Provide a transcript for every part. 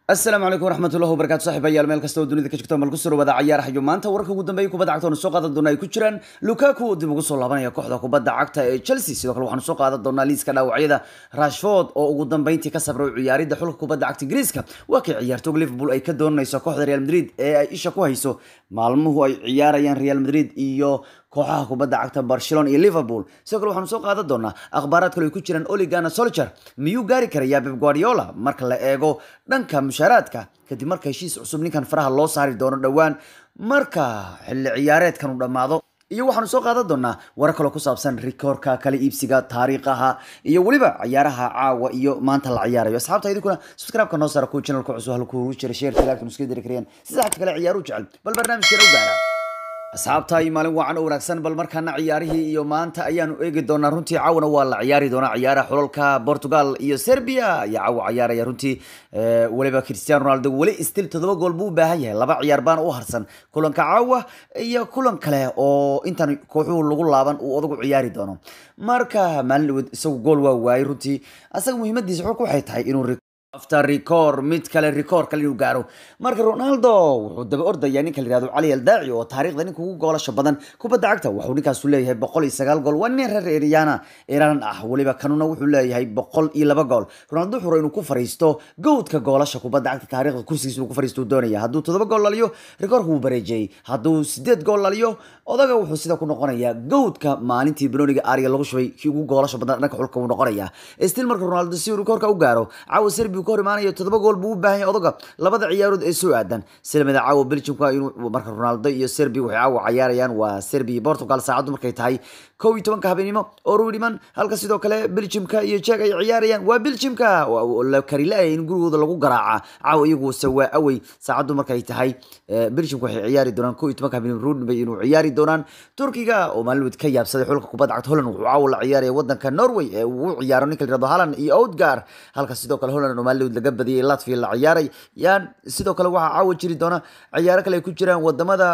asalaamu calaykum waraxmatullahi wabarakatu saaxiibayaal meel kasta oo dunida ka jirto mal ku soo dhawaada cayaaraha iyo maanta wararka ugu dambeeyay kubadda cagta oonu soo qaadan doona ay ku jiraan lukaku oo dib ugu soo laabanaya kooxda kubadda cagta ee chelsea sidoo kale waxaanu soo qaadan doonaa liiska dhaawacyada rashford oo ugu dambeyntii ka sabray ciyaaridda xulka kubadda cagta ingiriiska waa kay ciyaartooga liverpool ay ka doonanayso kooxda real madrid ee ay isha ku hayso maalmuhu ay ciyaarayaan real madrid iyo kooxaha kubadda cagta barcelona iyo liverpool sidoo kale waxaanu soo qaadan doonaa akhbaaraad kale ay ku jiraan oligana solcher miyuu gaari karayaa beb guardiola marka la eego dhanka mushaaraadka kadib marka heshiis cusub ninkan faraha loo saari doono dhowaan marka xilli ciyaareedkan uu dhammaado iyo waxaanu soo qaadan doonaa warar kaloo ku saabsan rikoorka kala iibsiga taariikhaha iyo weliba ciyaaraha caawa iyo maanta la ciyaarayo asxaabta idinkuna subscribe-ka noo saara kuwa channelka cusub halkuu ugu jira sheerka laagtan iska diri karayaan si saxabta kale ciyaaru jecel bal barnaamijkeena u gaara asxaabta iyo maalin wacan oo wanaagsan bal markaana ciyaarihii iyo maanta ayaanu eegi doonaa runtii caawana waa la ciyaari doonaa ciyaaraha xulalka portugal iyo serbia ayaa caawa ciyaaraya runtii weliba cristiano ronaldo weli stil todoba gool buu u baahan yahay laba ciyaar baana u harsan kulanka caawa iyo kulan kale oo intan kooxuhu lagu laaban uu odagu ciyaari doono marka maalin dhaweed isagu gool waa waayey runtii asaga muhiimadiisa xulka waxay tahay inuu after record mid kale record kale inuu gaaro marka ronaldo wuxuu daba ordaya ninka la yihahdo cali aldaaci oo taariikhda ninka ugu goolasha badan kubadda cagta wuxuu ninkaasu leeyahay boqol iyo sagaal gool waa nin reer eriana iran ah weliba kanuna wuxuu leeyahay boqol iyo laba gool ronaldo wuxuu inuu ku fariisto gowdka goolasha kubadda cagta taariikhda kursigiisa inuu ku fariisto doonaya hadduu toddoba gool laliyo rekoorka wuu bareejiyey hadduu sideed gool laliyo odaga wuxuu sida ku noqonayaa gowdka maalintii benoniga ariga lagu shubay kii ugu goolasha badan dhanka xulka uu noqonayaa stil marka ronaldo si rekoorka u gaaro caawa serbi ka hor imaanayo toddoba gool buu u baahan yahay odaga labada ciyaarood ee soo aadan silmada caawa belgiumka inuu marka ronaldo iyo serbi waxay caawa ciyaarayaan waa serbi iyo portugal saacaddu markay tahay kow iyo tobanka habeenimo oo ruudhiman halka sidoo kale belgiumka iyo jek ay ciyaarayaan waa belgiumka la karilaya in gurigooda lagu garaaca caawa iyaguse waa awey saacaddu markay tahay belgiumka waxay ciyaari doonaan kow iyo tobanka habeenimo ruudhimay inuu ciyaari doonaan turkiga oo maalin ka yaabsaday xulka kubadda cagta holland wuxuu caawa la ciyaaraya wadanka norway ee uu ciyaaro ninka la yirahdo haland iyo outgar halka sidoo kale holland oo maalin laga badiyay latvia la ciyaaray yaan sidoo kale waxaa caawa jiri doona ciyaaro kale ay ku jiraan wadamada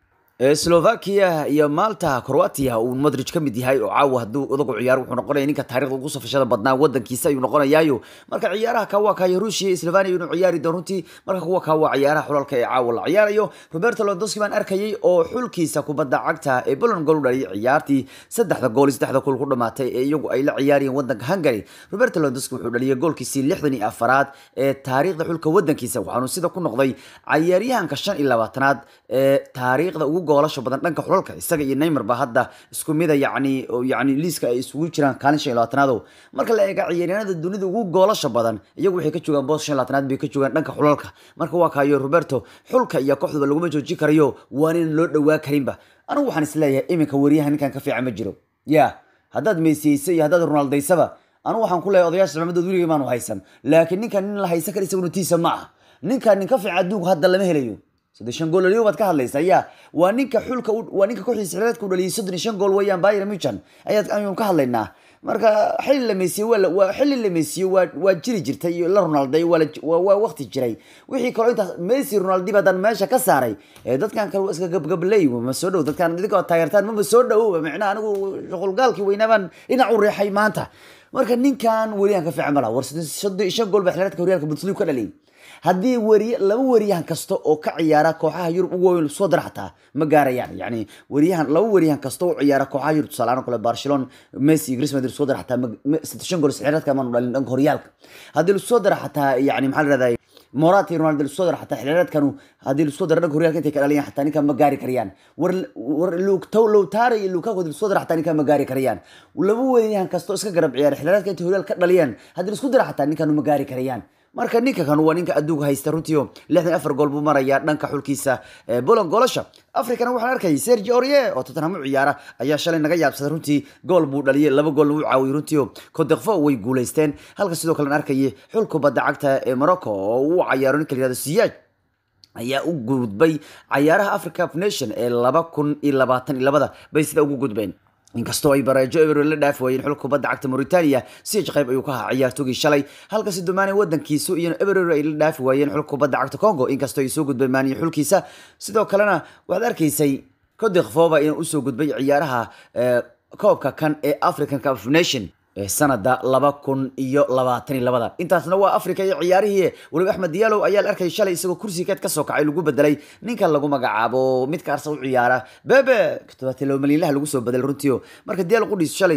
slovakia iyo malta croatia uu modric ka mid yahay oo caawa hadduu odagu ciyaaro wuxuu noqonaya ninka taarikhda ugu safashada badnaa wadankiisa ayuu noqonayaayo marka ciyaaraha kawa kaya ruushia iyo slovania inuu ciyaari doono runtii marka kuwa kawa ciyaaraha xulalka ee caawa la ciyaarayo roberto lewandowski baan arkayay oo xulkiisa kubadda cagta ee poland gool u dhaliyay ciyaartii saddexda gool iyo saddexda gool ku dhamaatay ee iyagu ay la ciyaarayeen wadanka hungary roberto lewandowski wuxuu dhaliyay goolkiisii lixdan iyo afaraad ee taariikhda xulka wadankiisa waxaanu sida ku noqday ciyaaryahanka shan iyo labaatanaad ee taariikhda ugu goolasha badan dhanka xulalka isaga iyo neymar ba hadda isku mida yani yani liiska ay isugu jiraan kaalin shan iyo labaatanaado marka la eega ciyaaryahanada dunida ugu goolasha badan iyagu waxay ka joogaan boos shan iyo labaatanaad bay ka joogaan dhanka xulalka marka waa kaayo roberto xulka iyo kooxduba laguma joojin karayo waan in loo dhawaa karinba anigu waxaan isleeyahay iminka wariyaha ninkan ka fiican ma jiro ya haddaad meysiyeysa iyo haddaad ronaldaysaba anigu waxaan ku leeyahay odayaasha cimamadood weligay maanu haysan laakiin ninkan nin la haysan kara isaguna tiisa ma aha ninkan nin ka fiican adduunku hadda lama helayo soddon shan gool dhaliyo baad ka hadlaysaa ya waa ninka xulka waa ninka kooxdiisa xilreedka u dhaliyay soddon iyo shan gool weeyaan bayern muchan ayaad ayuun ka hadlaynaa marka xilli la meysiye waa waa xilli la meysiye waa waa jiri jirtay iyo la ronalday waa waa waqti jiray wixii kaloo intaas messi ronaldi badan meesha ka saaray ee dadkan kale waa iska gabgabley ma soo dhow dadkan idinkoo taageertaan mama soo dhowoba micnaha anigu shuqulgaalkii weynaabaan dhinac u reexay maanta marka ninkan weriyahan ka fiican malaha war soddon iyo shan gool baa xilreedka horyaalka bundesliga ka dhaliyay haddii weriye laba weriyahan kasta oo ka ciyaara kooxaha yurub ugu weyn soo dara xataa ma gaarayaan yani weriyahan laba weriyahan kasta oo ciyaara kooxaha yurub tusaale kale barcelona messi iyo gris madrid soo dara xataa shan gool xilreedka maanu dhalin dhanka horyaalka haddii lagu soo dara xataa yani maxaa la rahdaa morat iyo ronaldo lagu soo dara xataa xilreedkanu haddii lagu soo dara dhanka horyaalka intay ka dhaliyaan xataa ninkan ma gaari karayaan war war lowtara iyo lukaku lagu soo dara xataa ninkan ma gaari karayaan laba weriyahan kasta oo iska garab ciyaara xilreedka intay horyaalka ka dhaliyaan haddii laisku dara xataa ninkanu ma gaari karayaan marka ninka kan waa ninka adduunka haysta runtiio lixdan afar gool buu marayaa dhanka xulkiisa boland goolasha africana waxaan arkayay sergi orie oo tottenham u ciyaara ayaa shalay naga yaabsaday runtii gool buu dhaliyay laba goolna wuu caawiyay runtiio codekfo way guulaysteen halka sidoo kale arkayay xul kubadda cagta ee morocco oo uu cayaaro ninka la yihahdo siyaaj ayaa u gudbay cayaaraha africa nation ee laba kun iyo labaatan iyo labada bay sida ugu gudbeen inkastoo ay bareejo eber la dhaafi waayeen xulka kubadda cagta mauritania siij qayb ayuu ka ahaa ciyaartoogii shalay halka si dumaane wadankiisu iyo eber ay la dhaafi waayeen xulka kubadda cagta congo inkastoo ay soo gudbeen maaniyo xulkiisa sidoo kalena waxaad arkaysay codekfoba inuu usoo gudbay ciyaaraha koobka kan ee african cup of nation sanada laba kun iyo labaatan iyo labada intaasna waa africa iyo ciyaarihii weliba axmed diyaalow ayaa la arkay shalay isagoo kursigeed kasoo kacay lagu bedelay ninka lagu magacaabo midka arsa u ciyaara bebe todobaatan laba malyanlaha lagu soo bedelay runtii marka diyaalo qudhiis shalay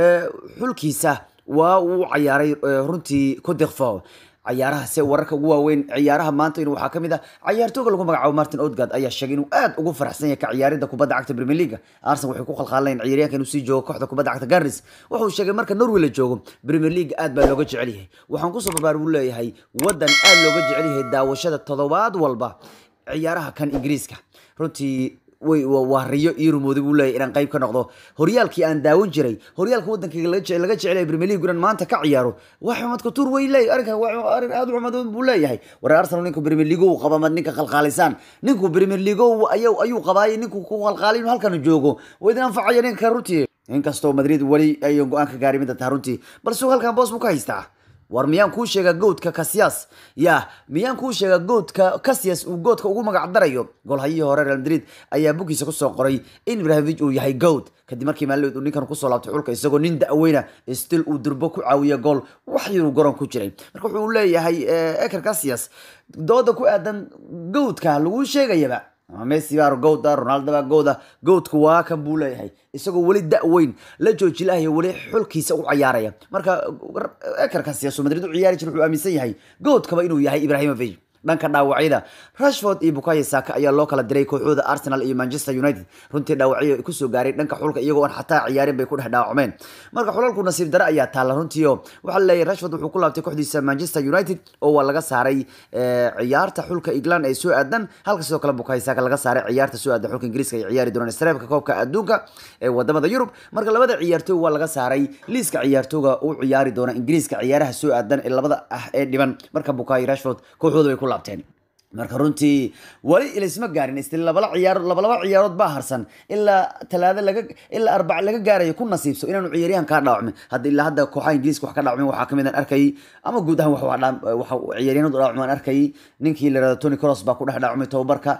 xulkiisa waa uu cayaaray runtii codirfo cayaaraha se wararka ugu waaweyn ciyaaraha maanta in waxaa kamid ah cayaartooga lagu magacaabo martin odgard ayaa sheegay inuu aad ugu faraxsan yahay ka ciyaaridda kubadda cagta premier league arsenal waxay ku khalkhaaleen ciyaaryahanka inuu sii joogo kooxda kubadda cagta garnis wuxuu sheegay marka norway la joogo premier league aad baa looga jecel yahay waxaan kusoo barbaar buu leeyahay wadan aad looga jecel yahay daawashada toddobaad walba ciyaaraha kan ingiriiska runtii way waa riyo iyo rumooday buu leeyahy inaan qayb ka noqdo horyaalkii aan daawan jiray horyaalka waddankayga laga jecelaya premier league inaan maanta ka ciyaaro wax xumadka tur way leey arrinkan waa arrin aad u xumadoon buu leeyahay war arsenal ninku premier league uu qaba mad ninka qalqaalisaan ninku premier league ayuu ayuu qabaayay ninku ku qalqaalay inuu halkan joogo waa idin anfacaya ninka runtii inkastoo madrid weli ayan go-aan ka gaarin midda taha runtii balse halkan boos buu ka haystaa war miyaan kuu sheega goodka kasiyas ya miyaan kuu sheega goodka kasiyas uu goodka ugu magac darayo golhayihii hore real madrid ayaa bukiisa kusoo qoray in ibrahimovic uu yahay goad kadib markii maalin uu ninkan kusoo laabtay xulka isagoo nin da-weyna still uu durbo ku caawiya gool wax yaruu garoon ku jiray marka wuxuu leeyahay eker kasiyas dooda ku aadan goodka lagu sheegayaba messi baa gowda ronaldo baa gowda goodka waa kan buu leeyahay isagoo weli da-weyn la joojilahayo weli xulkiisa u cayaaraya marka ekarka siyaaso madrid u ciyaari jir wuxuu aaminsan yahay goodkaba inuu yahay ibrahimovic dhanka dhaawacyada rashford iyo bukayo saka ayaa loo kala diray kooxooda arsenal iyo manchester united runtii dhaawacyo kusoo gaaray dhanka xulka iyagoo aan xataa ciyaarin bay ku dhex dhaawacmeen marka xulalku nasiib dare ayaa taalla runtiio waxaa laleeyahay rashford wuxuu ku laabtay kooxdiisa manchester united oo waa laga saaray ciyaarta xulka england ee soo aadan halka sidoo kale bukayo saka laga saaray ciyaarta soo aadan xulka ingiriiska ay ciyaari doonaan streebka koobka adduunka ee wadamada yurub marka labada ciyaartooy waa laga saaray liiska ciyaartooga u ciyaari doona ingiriiska ciyaaraha soo aadan ee labada ah ee dhiban marka bukayo rashford kooxooda bay ku laabteen marka runtii weli ilaysma gaarin istil labala ciyaar labalaba ciyaarood baa harsan ilaa talaado laga ilaa arbac laga gaarayo ku nasiibso inaanu ciyaaryahan kaa dhaawacmin hadda ilaa hadda kooxaha ingiriiska wax ka dhaawacmin waxaa kamid aan arkayay ama guud ahaan wax waxa ciyaaryahanadu dhaawacmin aan arkayay ninkii la yirahdo tony cross baa ku dhex dhaawacmay tababarka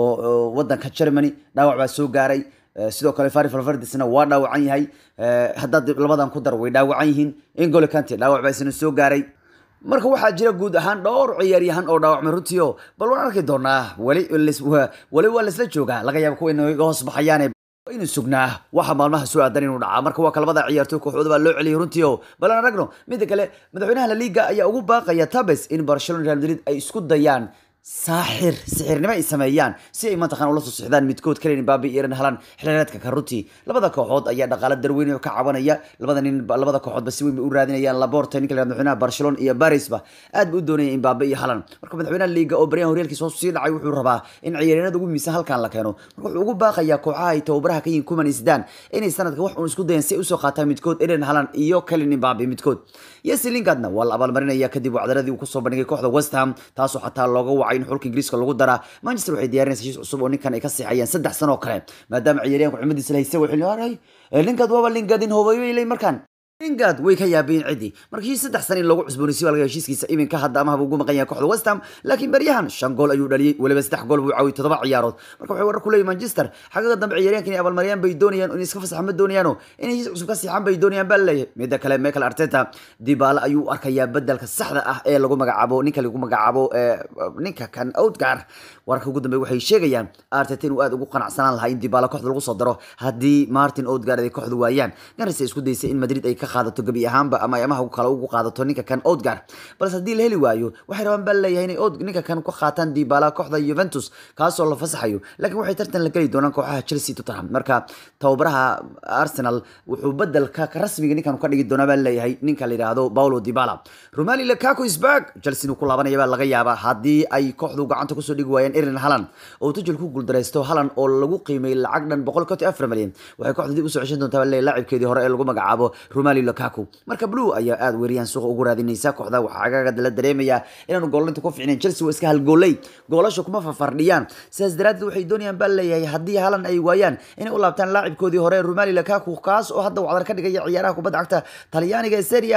oo wadanka germany dhaawac baa soo gaaray sidoo kale fari falvardisna waa dhaawacan yahay haddaad labadan ku dar way dhaawacan yihiin ingole kante dhaawac baa isna soo gaaray marka waxaa jira guud ahaan dhowr ciyaaryahan oo dhaawacmay runtii o bal waan arki doonaa weli weli waa laisla joogaa laga yaaba kuwa inaga hoos baxayaane inu sugnaa waxa maalmaha soo aadan inuu dhacaa marka waa kalabada ciyaartooy kooxooda baa loo celiyay runtii o bal aan aragno midda kale madaxweynaha la liga ayaa ugu baaqaya tabes in barcelona real madrid ay isku dayaan saaxir sixirnimo ay sameeyaan si ay mataqan ula soo sixdaan midkood kalen baabi iran helaan xilaareedka karuti labada kooxood ayaa dhaqaale darweyn ka cabanaya labada nin labada kooxoodba si weyn bay u raadinayaan laborta ninka la madaxweynaha barcelona iyo barisba aad ba u doonaya imbabe iyo halan marka madaxweynaha liiga oo baryahan horyaalkiisa hoos sii dhacay wuxuu rabaa in ciyaaryahanada ugu miisan halkan la keeno marka wuxuu ugu baaqayaa kooxaha ay tababaraha ka yihin kuman isdaan inay sanadka wax uun isku dayan si ay usoo qaataan midkood eren halan iyo kalin imbabe midkood yesi linkadna waa la abaalmarinaya kadib wacdaradii uu kusoo bandhigay kooxda west ham taasoo xataa looga wacay in xulka ingiriiska lagu daraa manchester waxay diyaarinaysa heshiis cusub oo ninkan ay ka siixayaan saddex sano oo kale maadaama ciyaaryahanku cimadiisa la haystay waxay leeyahay linkad waaba linkadin hoobay lay markaan lingard way ka yaabeen cidii marka heshiis saddex sano in lagu cusboonaysiyo waa laga heshiiskiisa iminka hadda ama haba ugu maqan yahay kooxda west ham laakiin baryahan shan gool ayuu dhaliyey weliba saddex gool buu caawiyey toddoba ciyaarood marka waxay warar ku leeyihin manchester xagaga dambe ciyaaryahanka inay abaalmariyaan bay doonayaan in iska fasaxan ma doonayaano inay heshiis cusub ka siixan bay doonayaan baa laleeyahay midda kale michael arteta dibaale ayuu arkayaa bedelka saxda ah ee lagu magacaabo ninka lagu magacaabo ninka kan outgar wararka ugu dambe waxay sheegayaan arteta inuu aad ugu qanacsanaan lahaa in dibaale kooxda lagu soo daro haddii martin outgar ay kooxdu waayaan garis ay isku daysay in madrid ay ka qaadato gebi ahaanba ama amaha kale ugu qaadato ninka kan outgar balse haddii la heli waayo waxay rabaan baa leeyahay inay ninka kan ku qaataan dibaala kooxda juventus kaasoo la fasaxayo laakiin waxay tartan la geli doonaan kooxaha chelsea tottenham marka tababaraha arsenal wuxuu bedelka rasmiga ninkan ka dhigi doonaa baa leeyahay ninka la yidhaahdo paulo dibala romali lukaku is back chelsea inuu ku laabanaya baa laga yaabaa haddii ay kooxdu gacanta kusoo dhigi waayaan erin halan oo tujel ku guuldaraysto halan oo lagu qiimay lacag dhan boqol konton afar malyan waxay kooxda dib usoo ceshan doontaa baa leeyahay laacibkeedii hore ee lagu magacaabo romali lukaku marka blue ayaa aad weeriyaan suuqa ugu raadinaysa kooxda waxaa agaga la dareemayaa inaanu goolinta ku ficnayn chelsea waa iska halgoolay goolasha kuma fafardhiyaan sidaas daraaddeed waxay doonayaan baa leeyahay haddii halan ay waayaan inay u laabtaan laacibkoodii hore romali lukaku kaas oo hadda wacdar ka dhigaya ciyaaraha kubadda cagta talyaaniga ee serie a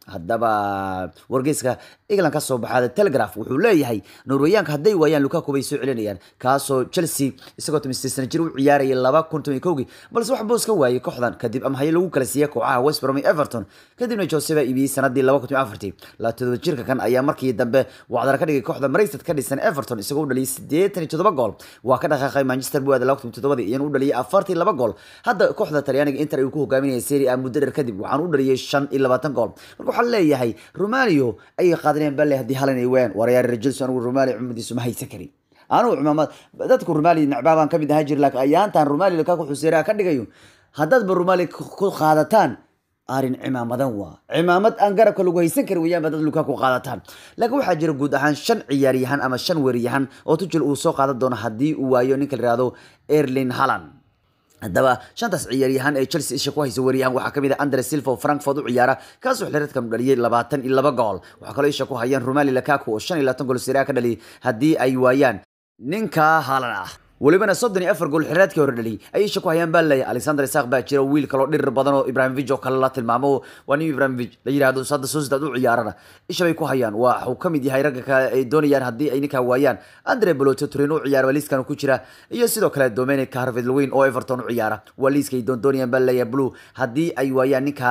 haddaba wargeyska england ka soo baxaada telegraph wuxuu leeyahay norweyaanka hadday waayaan lukaku bay soo celinayaan kaasoo chelsea isagoo tomistan sana jir u ciyaarayay laba kun toban kowgii balse wax boos ka waayay kooxdan kadib amhaye lagu kala siiyey kooxaha west brom iyo everton kadibna jose baa iibiyey sanadii laba kun toban afartii labaatodoba jirka kan ayaa markii dambe wacdara ka dhigay kooxda mareysad ka dhisan everton isagoo u dhaliyay siddeetan iyo toddoba gool waa ka dhaqaaqay manchester buu aaday laba kun toddobadii iyana u dhaliyay afartii laba gool hadda kooxda talyaaniga inter ayuu ku hogaaminaya serie a muddo dheer kadib waxaan u dhaliyay shan iyo labaatan gool marka waxaa leeyahay romalio ayay qaadanayaan bale haddii halan ay wayaan warayaar rajilso anigu romalio cumadiisu ma haysan karin anugu cimaamad dadku rumali nacbaabaan kamid ahaa jir laakiin ayaantan rumali lukaku xuseeraha ka dhigayo haddaadba rumali ku qaadataan arin cimaamadan waa cimaamad aan garabka lagu haysan karin weeyaan ba dad lukaku qaadataan laakiin waxaa jira guud ahaan shan ciyaaryahan ama shan weeryahan oo tujil uu soo qaadan doono haddii uu waayo ninka la yihahdo erlin halland haddaba shantaas ciyaaryahan ee chelsea isha ku haysa weeryahan waxaa kamid ah andre silva oo frankfurt u ciyaara kaasoo xiliradkan u dhaliyay labaatan iyo laba gool waxaa kaloo isha ku hayaan romali lakaku oo shan iyo labaatan gool seria ka dhaliyay haddii ay waayaan ninka halan ah welibana soddon iyo afar gool xiraadkii hore dhaliyay ayay isha ku hayaan baa leeyahay alexander isaq baa jira wiil kaloo dhirir badan oo ibrahimovic oo kale la tilmaamo waa nin ibrahimovic la yidhahdo hadda sociedad u ciyaarana isha bay ku hayaan waa waxuu kamid yahay ragga kale ay doonayaan haddii ay ninkaa waayaan andre beloto turino u ciyaara waa liiskan ku jira iyo sidoo kale dominic harvard lewin oo everton u ciyaara waa liiska ay doondoonayaan baa leeyahay blue haddii ay waayaan ninka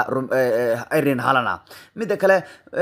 irin halana midda kale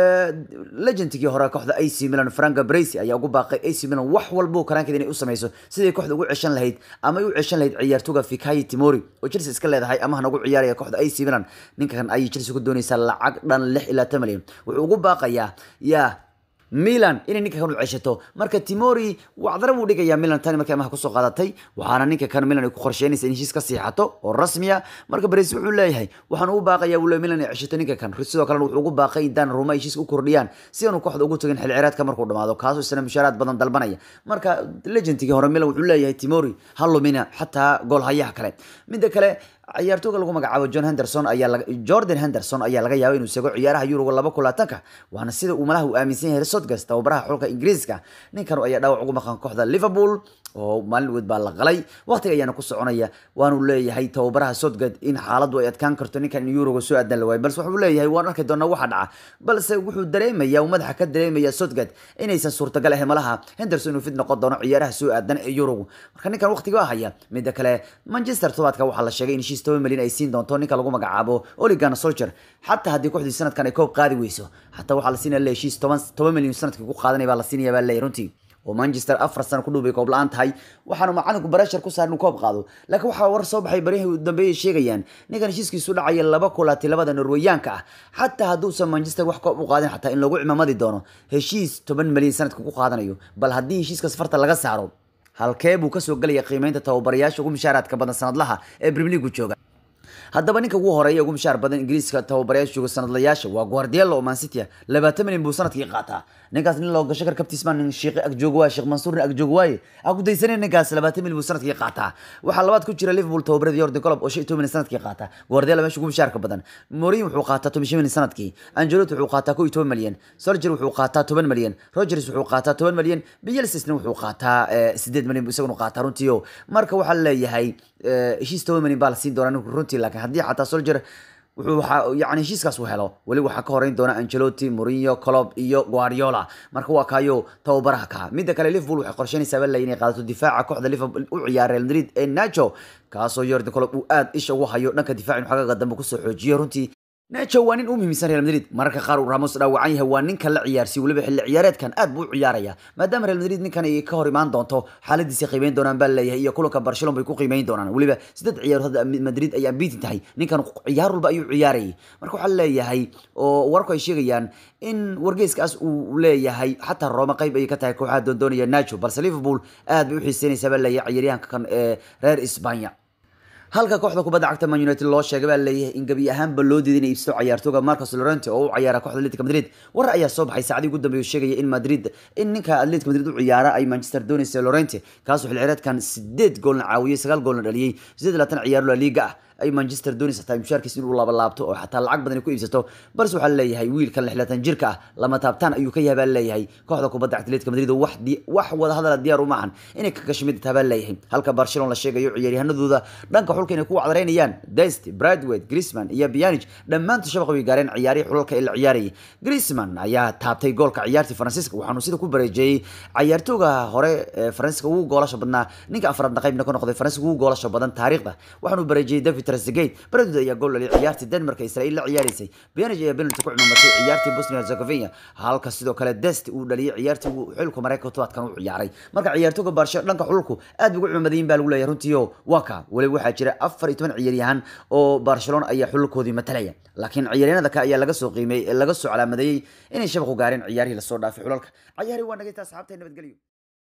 legendkii hore kooxda ac milan franka bracy ayaa ugu baaqay ac milan wax walbo karaankeeda inay u sameyso siday kooxda ugu ceshan lahayd ama ay u ceshan lahayd ciyaartoga fikayi timori oo chelsea iska leedahay amahan ugu ciyaaraya kooxda ac milan ninkan ayay chelsea ku doonaysaa lacag dhan lix ilaa tan milyan wuxuu ugu baaqayaa yaa milan inay ninka kan u ceshato marka timori wacdara buu dhigayaa milan tani markii amaha kusoo qaadatay waxaana ninka kan milan ay ku qorsheynaysa in heshiis ka siixato oo rasmiya marka bares wuxuu leeyahay waxaan ugu baaqayaa wule milan ay ceshato ninka kan sidoo kalena wuxuu ugu baaqay in dan ruma heshiiska u kordhiyaan si aanu kooxda ugu tagin xil ciraadka markuu dhamaado kaasoo isna mushaaraad badan dalbanaya marka legendkii hore milan wuxuu leeyahay timori halumina xataa goolhayaha kale midda kale ciyaartooga lagu magacaabo john henderson ayaa jordan henderson ayaa laga yaabay inuu seego ciyaaraha yuruga laba kulaatanka waana sida uu malaha uu aaminsan yahay sodgas tababaraha xulka ingiriiska ninkan ayaa dhaawac ugu maqan kooxda liverpool oo maalin weyd baa la qalay waqtiga ayaana ku soconaya waanu leeyahay tababaraha sodgad in xaaladdu ay adkaan karto ninkan in yuruga soo aadan la waayo balse wuxuu leeyahay waan arki doonaa waxa dhaca balse wuxuu dareemaya uu madaxa ka dareemaya sodgad inaysan suurtagal ahayn malaha henderson inuu fid noqon doono ciyaaraha soo aadan ee yurugu marka ninkan waqtiga waa haya midda kale manchester tobaadka waxaa la sheegay in heshiis toban milyan ay siin doonto ninka lagu magacaabo oligan solcher xataa haddii kooxdii sanadkan ay koob qaadi weyso xataa waxaa la siinaya le heshiis toban toban milyan sanadkii ku qaadanaya baa la siinaya baa leeyahy runtii oo manchester afar sano ku dhow bay koob la-aan tahay waxaanu macalinku barashar ku saar inuu koob qaado laakiin waxaa war soo baxay barihii u dambeeyay sheegayaan ninkan heshiiskiisu dhacaya laba kulaati labada norweyaanka ah xataa hadduusan manchester wax koob u qaadin xataa in lagu cimamadi doono heshiis toban milyan sanadka ku qaadanayo bal haddii heshiiskaas farta laga saaro halkee buu kasoo gelaya qiimeynta tababarayaasha ugu mushaaraadka badan sanadlaha ee premier league jooga haddaba ninka ugu horeeya ugu mushaar badan ingiriiska tababarayaasha jooga sanadlayaasha waa guardiola oo mancity labaatan milyan buu sanadkii qaataa ninkaas nin loo gasho kar kabtiismaan nin shiiqi agjoog waaye sheekh mansuur nin agjoog waaye aan ku daysanin ninkaas labaatan milyan buu sanadkii qaataa waxaa labaad ku jira liverpool tababarada jordan colob oo shan iyo toban milyan sanadkii qaata guardiola meesha ugu mushaarka badan mourinho wuxuu qaataa toban shan milyan sanadkii angelotti wuxuu qaataa kow iyo toban milyan soldier wuxuu qaataa toban milyan rogers wuxuu qaataa toban milyan bielsisna wuxuu qaataa sideed milyan buu isaguna qaataa runtii o marka waxaa leeyahay heshiis toban milyan baa la siin doonaa ninku runtii laakiin haddii xataa soldier wuxuu waxaa yani heshiiskaas uu helo weli waxaa ka horeyn doona angelotti mourinho colob iyo guardiola marka waa kaayo tababaraha kaa midda kale liverpool waxay qorsheynaysaa baa inay qaadato difaaca kooxda liverpool u ciyaara real madrid ee nacho kaasoo jordan colob uu aad isha ugu hayo dhanka difaac inuu xagaaga dambe kusoo xoojiyo runtii nacho waa nin u muhiimsan real madrid mararka qaar uu ramos dhaawacan yahay waa ninka la ciyaarsiy weliba xilli ciyaareedkan aad buu u ciyaaraya maadaama real madrid ninkan ay ka hor imaan doonto xaaladiisa qiimeyn doonaan baa leeyahay iyo kulanka barcelona bay ku qiimeyn doonaan weliba saddex ciyaar hadda madrid ay ambiitin tahay ninkan ciyaar walba ayuu ciyaarayay marka waxaa leeyahay oo warku ay sheegayaan in wargeyskaas uu leeyahay xataa rooma qayb ayay ka tahay kooxaha doondoonaya nacho balse liverpool aad bay u xiiseynaysaa baa leeyahay ciyaaryahanka kan ee reer isbanya halka kooxda kubadda cagta man united loo sheegay baa leeyahay in gebi ahaanba loo diiday inay iibsato ciyaartooga marcos lorente oo u ciyaara kooxda atletic madrid war ayaa soo baxay saacadii ugu dambeeya sheegaya in madrid in ninka atletic madrid u ciyaara ay manchester doonaysa lorente kaasoo xil cireedkan sideed goolna caawiyey sagaal goolna dhaliyey sideed labaatan ciyaaro la liiga ah ay manchester doonaysa tahay mushaarkiisa inuu laabalaabto oo xataa lacag badan ay ku iibsato balse waxaa leeyahay wiilkan lixlaatan jirka ah lama taabtaan ayuu ka yahay baa leeyahay kooxda kubadda cagta atletica madrid oo wax di- wax wada hadala diyaar uma ahan inay ka gasho mid taa baa leeyahay halka barcelona la sheegayo ciyaaryahanadooda dhanka xulka inay ku wacdareynayaan dest bradway grisman iyo bianich dhammaantood shabaqa way gaareen ciyaarihii xulalka ee la ciyaarayay grisman ayaa taabtay goolka ciyaartii faransiiska waxaanu sida ku bareejeeyey ciyaartooga hore ee faransiiska ugu goolasha badnaa ninka afraadna qaybna ka noqday faransiiska ugu goolasha badan taariikhda waxaanu bareejeeyey david trezeguet bradwood ayaa gool dhaliyay ciyaartii denmark ee israel la ciyaaraysay bianich ayaa penalty ku cimamatay ciyaartii bosnia herzegovina halka sidoo kale dest uu dhaliyay ciyaartii uu xulka mareykanka tobaadkan u ciyaaray marka ciyaartooga baarsho dhanka xulku aad bay ugu cimamadayin baa lagu leeyahay runtii oo waa ka weliba waxaa jira afar iyo toban ciyaaryahan oo barcelona ayaa xulkoodii matalaya laakiin ciyaaryahanada ka ayaa laga soo qiimeeyey laga soo calaamadeeyey inay shabaqu gaareen ciyaarihii lasoo dhaafay xulalka ciyaari waa nagay taa asxaabtay nabadgelyo